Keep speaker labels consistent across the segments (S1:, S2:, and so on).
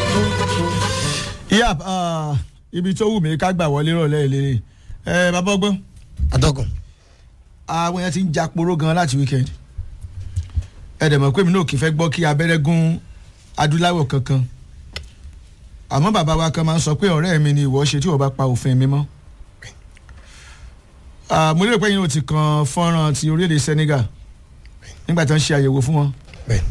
S1: yap ibi tó wù mí ká gbà wọlé rọ̀lẹ́ ìlérè ẹ bàbá ọgbọ́n
S2: atọ́kùn.
S1: àwọn yẹn ti ń ja poró gan láti weekend ẹ dẹ̀ mọ̀ pé mi náà kì í fẹ́ gbọ́ kí abẹ́rẹ́ gún adúláwọ̀ kankan àmọ́ bàbá wa kan máa ń sọ pé ọ̀rẹ́ mi ni ìwọ ṣe tí wọ́n bá pa òfin mi mọ́ Ah, mo lérò pé yín ò ti kan fọ́nrán ti orílẹ̀-èdè Senegal nígbà tí wọ́n ṣe àyẹ̀wò fún wọn
S2: bẹ́ẹ̀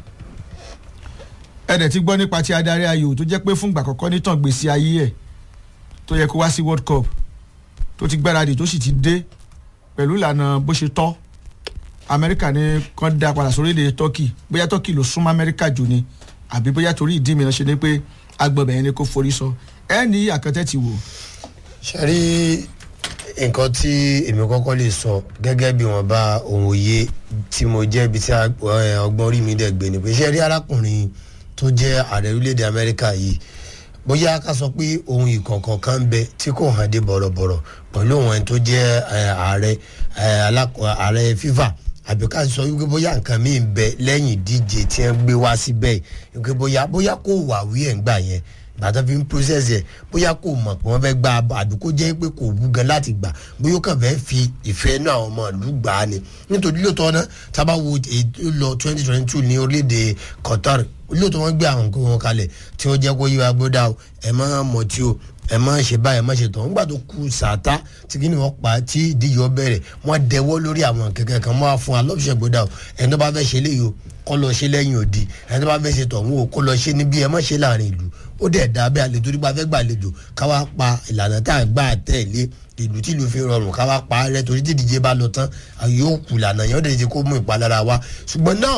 S1: ẹ dẹ̀ ti gbọ́ nípa ti adarí ayò tó jẹ́ pé fúngbà àkọ́kọ́ nítàn gbèsè ayé ẹ̀ tó yẹ kó wá sí World Cup tó ti gbáradì tó sì ti dé pẹ̀lú ìlànà bó ṣe tọ́ Amẹ́ríkà ní kàn dá padà sórílẹ̀ Turkey bóyá Turkey ló súnmọ́ Amẹ́ríkà jù ni àbí bóyá torí ìdí mìíràn ṣe ni pé agbọ̀bẹ̀ yẹn ni kò forí sọ ẹ ní àkàtẹ́ ti wò
S2: ṣe rí nǹkan tí èmi kọ́kọ́ lè sọ gẹ́gẹ́ bí wọ́n bá ohun òye tí mo jẹ́ ibi tí a- ẹ, ọgbọ́n orí mi dẹ̀ gbé ni pé ṣe rí arákùnrin tó jẹ́ ààrẹ orílẹ̀-èdè amẹ́ríkà yìí bóyá ká sọ pé ohun ìkọ̀ọ̀kan kan ń bẹ tí kò hàn dé bọ̀rọ̀bọ̀rọ̀ pẹ̀lú òun ẹni tó jẹ́ ẹ, ààrẹ ẹ, alákọ̀- ààrẹ FIFA àbí ká sọ wípé bóyá nǹkan míì ń bẹ lẹ́yìn ìdíje tí wọ́n gbé wá síbẹ̀ wípé bóyá bóyá kò wà wí ẹ̀ ń gbà yẹn bàtà fi ń process yẹ bóyá kò mọ̀ pé wọ́n fẹ́ gba àbí kó jẹ́ pé kò wú gan láti gbà bóyá ó kàn fẹ́ fi ìfẹ́ náà àwọn ọmọ ìlú gbà á ni nítorí lóòótọ́ náà tábà wo ètò lọ twenty twenty two ní orílẹ̀-èdè Qatar lóòótọ́ wọ́n gbé àwọn nǹkan wọn kalẹ̀ tí wọ́n jẹ́ kó yí wa gbódà o ẹ má mọ̀ tí o ẹ má ṣe báyìí ẹ má ṣe tán nígbà tó kù sàtá tí kí ni wọ́n pa tí ìdíje ọ bẹ̀rẹ̀ wọ́n dẹwọ́ lórí àwọn kẹ̀kẹ́ kan wọ́n á fún alọ́bùsẹ̀ gbódà o ẹni tó bá fẹ́ ṣe léyìí o kọ́ lọ ṣe lẹ́yìn òdi ẹni tó bá fẹ́ ṣe tọ̀hún o kó lọ ṣe níbí ẹ má ṣe láàrin ìlú ó dẹ̀ dá bí àlejò nípa fẹ́ gbàlejò káwá pa ìlànà tá à ń gbà tẹ̀lé ìlú tí ìlú fi rọrùn káwá pa á rẹ torí tí ìdíje bá lọ tán yóò kù lànà yẹn ó dẹ̀ ti kó mú ìpalára wá ṣùgbọ́n náà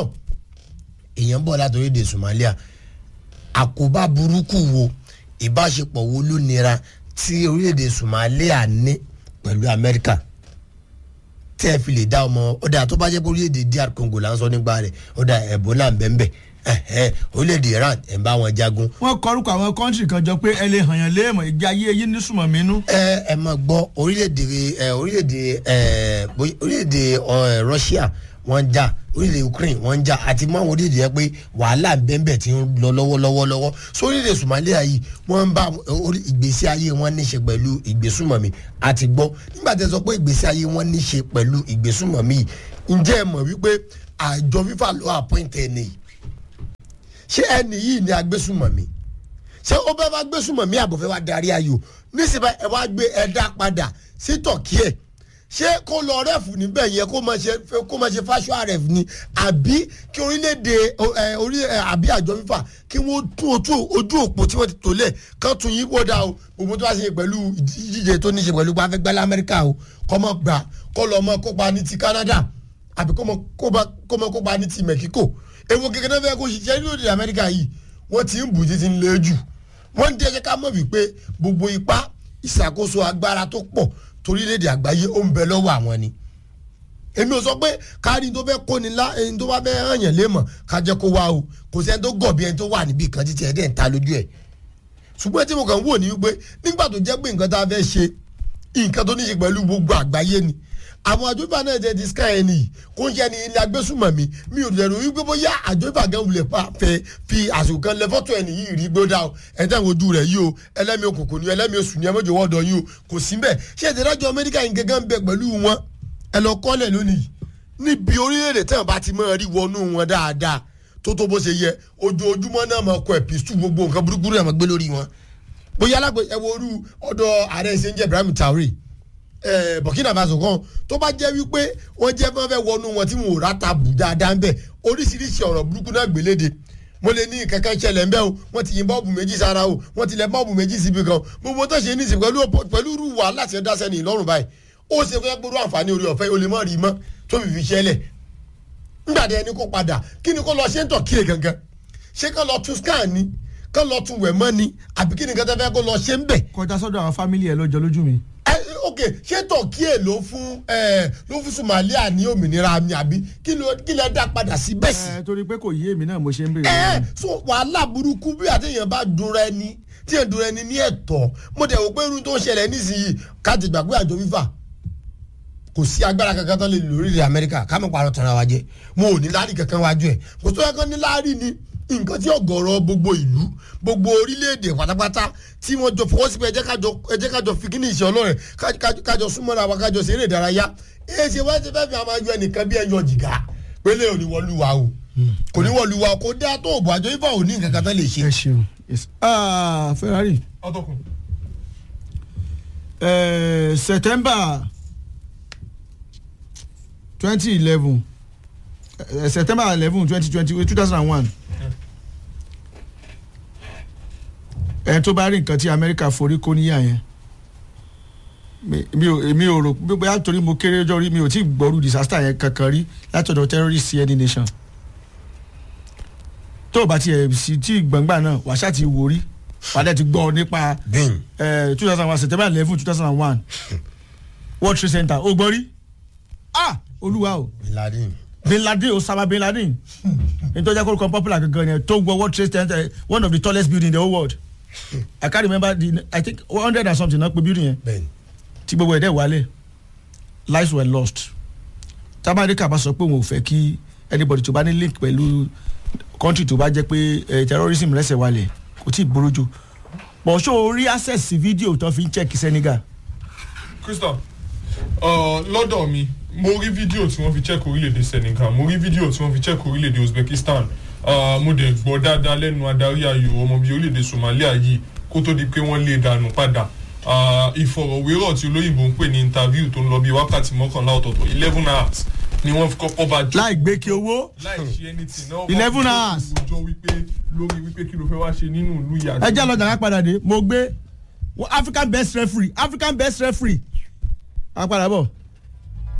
S2: èèyàn bọ̀ látòrí èdè Somalia àkóbá burúkú wo ìbáṣepọ̀ wo ló nira tí orílẹ̀-èdè Somalia ní pẹ̀lú Amẹ́ríkà tẹ́ ẹ fi lè dá ọmọ ọ̀dà tó bá jẹ́ pé orílẹ̀-èdè DR Congo là ń sọ nígbà rẹ̀ ọ̀dà Ebola ń bẹ ń bẹ ẹ̀hẹ́, orílẹ̀-èdè Iran ẹ̀ ń bá wọn jagun
S1: wọ́n kọrúkọ àwọn kọ́ńtì kan jọ pé ẹ lè hàn yàn léèmọ̀ ìgbé ayé yín ní sùmọ̀ mínú
S2: ẹ ẹ máa gbọ́ orílẹ̀-èdè ẹ orílẹ̀-èdè ẹ bóyá- orílẹ̀-èdè ẹ Russia wọ́n ń jà orílẹ̀-èdè Ukraine wọ́n ń jà àti mọ́ àwọn orílẹ̀-èdè yẹn pé wàhálà bẹ́ẹ̀nbẹ́ẹ̀ ti ń lọ lọ́wọ́lọ́wọ́ lọ́wọ́ so orílẹ̀-èdè Somalia yìí wọ́n ń bá orí ìgbésí ayé wọn níṣe pẹ̀lú ìgbésùmọ̀mí àti gbọ́ nígbà tí ẹ sọ pé ìgbésí ayé wọn níṣe pẹ̀lú ìgbésùmọ̀mí yìí ǹjẹ́ ẹ mọ̀ wípé àjọ FIFA ló àpọ́ìntẹ̀ ẹni yìí ṣé ẹni yìí ni agbésùmọ̀mí ṣé ó bẹ́ẹ̀ bá gbésùmọ̀mí àbòfẹ́ wa darí ayò nísìnyí ẹ wá gbé ẹ̀dá padà sí tọ̀kí ẹ̀ ṣé kó lọ rẹ́ẹ̀fù níbẹ̀ yẹn kó máa ṣe kó máa ṣe fáṣọ rẹ̀ ni àbí kí orílẹ̀-èdè ẹ, orí ẹ, àbí àjọ fífà kí wọ́n tún ojú ojú òpó tí wọ́n ti tò lẹ̀ kán tún yín wọ́dà o gbogbo tó bá ṣe pẹ̀lú ìdíje tó ní ṣe pẹ̀lú pàfẹ́gbẹ́ lamẹ́ríkà o kọ́ mọ́ gbà kọ́ lọ́ mọ́ kópa ní ti Canada àbí kó mọ́ kópa- kó mọ́ kópa ní ti Mexico èwo kékeré fẹ́ kó ṣiṣẹ́ ní òde Amẹ́ríkà yìí wọ́n ti ń bù títí ń lé jù wọ́n ń jẹ́ ká mọ̀ wípé gbogbo ipá ìṣàkóso agbára tó pọ̀ torílẹ̀-èdè àgbáyé ó ń bẹ lọ́wọ́ àwọn ni èmi ò sọ pé kárí tó fẹ́ kóni lá ẹni tó bá fẹ́ hàn yàn lémọ̀ ká jẹ́ kó wá o kò sẹ́ni tó gọ̀ bí ẹni tó wà níbì kan títí ẹ̀ dẹ̀ ń ta lójú ẹ̀ ṣùgbọ́n tí mo kàn ń wò ní wípé nígbà tó jẹ́ pé nǹkan tá a fẹ́ ṣe nǹkan tó ní ṣe pẹ̀lú gbogbo àgbáyé ni àwọn àjọyọ̀ náà jẹ́ disca ẹni yìí kó ń ṣe ẹni ilé agbésùmọ̀mí mi ò lè rò wípé bóyá àjọyọ̀ gan wulẹ̀ pa fẹ́ fi àsìkò kan lẹ fọ́tò ẹni yìí rí gbódà o ẹ̀ńtẹ́ àwọn ojú rẹ̀ yìí o ẹlẹ́mi òkùnkùn ni ẹlẹ́mi oṣù ni ẹmọ́jọ wọ́ọ̀dọ̀ yìí o kò sí bẹ́ẹ̀ ṣé ìdájọ́ amẹ́ríkà yìí gẹ́gẹ́ ń bẹ pẹ̀lú wọn ẹ lọ kọ́lẹ̀ lónìí níbi orílẹ̀-èdè tí wọn bá ti máa rí wọnú wọn dáadáa tó tó bó ṣe yẹ ojoojúmọ́ náà máa kọ ẹ̀pìsù gbogbo nǹkan burúkú rẹ̀ máa gbé lórí wọn bóyá alágbè ẹ wo orú ọ̀dọ̀ ààrẹ ṣe ń jẹ́ Ibrahim Traoré ẹ Burkina Faso kan tó bá jẹ́ wípé wọ́n jẹ́ fún fẹ́ wọnú wọn tí wọn ò ráta bù dáadáa ń bẹ̀ oríṣiríṣi ọ̀rọ̀ burúkú náà gbéléde mo lè ní kankan ṣẹlẹ̀ ń bẹ́ o wọ́n ti yin bọ́ọ̀bù méjì sára o wọ́n ti lẹ bọ́ọ̀bù méjì síbi kan gbogbo tó ṣe ní ìsìn pẹ̀lú pẹ̀lú irú wàhálà tí ẹ dá sẹ́ni ìlọ́run báyìí ó ṣe fẹ́ gbóró àǹfààní orí ọ̀fẹ́ o lè mọ̀ rí mọ́ tó fi fi ṣẹlẹ̀ nígbà tí ẹni kó padà kí ni kó lọ ṣe ń tọ̀ kíyè gangan ṣé kán lọ tún scan ni kán lọ tún wẹ̀ mọ́ ni àbí kí ni kán tẹ́ fẹ́ kó lọ ṣe ń bẹ̀
S1: kọjá sọ́dọ̀ àwọn fámìlì ẹ̀ lọ́jọ́ lójú mi.
S2: ẹ ok ṣé tọ̀kíyè ló fún ẹ ló fún Somalia ní òmìnira mi àbí kí ló kí lẹ dá padà sí bẹ́ẹ̀ sí.
S1: ẹ torí pé kò yé èmi náà mo ṣe ń béèrè.
S2: ẹ so wàhálà burúkú bí àtẹ̀yìn bá dunra ẹni tí yẹn dunra ẹni ní ẹ̀tọ́ mo dẹ̀ wò pé irun tó ń ṣẹlẹ̀ nísìnyí káàtì gbàgbé àjọ fífà kò sí agbára kankan tó lè lò lórílẹ̀ Amẹ́ríkà ká mọ̀ pàrọ̀ tán ara wa jẹ́ mo ò ní láàrí kankan wájú ẹ̀ kò tó yẹ kán ní láàrí ni nǹkan tí ọ̀gọ̀rọ̀ gbogbo ìlú gbogbo orílẹ̀-èdè pátápátá tí wọ́n jọ fọwọ́ sí pé ẹ jẹ́ kájọ ẹ jẹ́ kájọ fi kíní ìṣẹ́ ọlọ́rẹ̀ ká- ká- kájọ súnmọ́ra wa kájọ ṣeré ìdárayá ẹ ṣe wá ṣe fẹ́ẹ́ fi àwọn ayọ ẹnìkan bí ẹyọ jìgá pélé ò ní wọlúwa o kò ní wọlúwa o kò dá tó òbò àjọ ifá ò ní nǹkan kan tán lè ṣe.
S1: ẹ ṣeun yes. ah ferrari
S3: ọtọkùn
S1: eh, september twenty eleven eh, september eleven twenty twenty two thousand and one ẹni tó bá rí nǹkan tí amẹ́ríkà forí kó níyà yẹn mi- mi ò mi ò rò bí bóyá torí mo kéré ọjọ́ rí mi ò tí ì gbọ́rú disaster yẹn kankan rí látọ̀dọ̀ terrorist sí any nation tó o bá tiẹ̀ sí tí gbọ̀ngbà náà wàá ṣáà ti wò rí wàá dẹ̀ ti gbọ́ nípa
S2: bẹ́ẹ̀
S1: two thousand one september eleven two thousand and one world trade center ó gbọ́ rí ah olúwa o
S2: ìlàdín
S1: bin laden osama bin laden nítorí jẹ́ kó kọ́ popular gangan yẹn tó gbọ́ world trade center one of the tallest building in the whole world i can't remember the i think one hundred and something náà pé building yẹn
S2: bẹ́ẹ̀
S1: tí gbogbo ẹ̀dẹ̀ wálẹ̀ lives were lost tamarika bá sọ pé òun ò fẹ́ kí anybody tó bá ní link pẹ̀lú country tó bá jẹ́ pé eh, terrorism rẹ̀sẹ̀ wálẹ̀ kò tí ì burú jù bọ̀ ṣó o rí access sí fídíò tó fi ń check senegal
S3: crystal uh, lọ́dọ̀ mi mo rí fídíò tí wọ́n fi check orílẹ̀-èdè senegal mo rí fídíò tí wọ́n fi check orílẹ̀-èdè uzbekistan uh, mo dẹ̀ gbọ́ dáadáa lẹ́nu adarí ayò ọmọ bíi orílẹ̀-èdè somalia yìí kó tó di pé wọ́n lé dànù padà uh, ìfọ̀rọ̀wérọ̀ tí olóyìnbó ń pè ní interview tó ń lọ bíi wákàtí mọ́kànlá ọ̀tọ̀ọ̀tọ̀ eleven hours ni wọ́n fi kọ́kọ́ bá jọ
S1: láì gbé kí owó
S3: láì ṣe anything náà
S1: 11 hours.
S3: jọ wípé lórí wípé kí ló fẹ́ wá ṣe nínú ìlú yàrá
S1: ẹ jẹ́ lọ́jà ká padà dé mo gbé african best referee african best referee á padà bọ̀.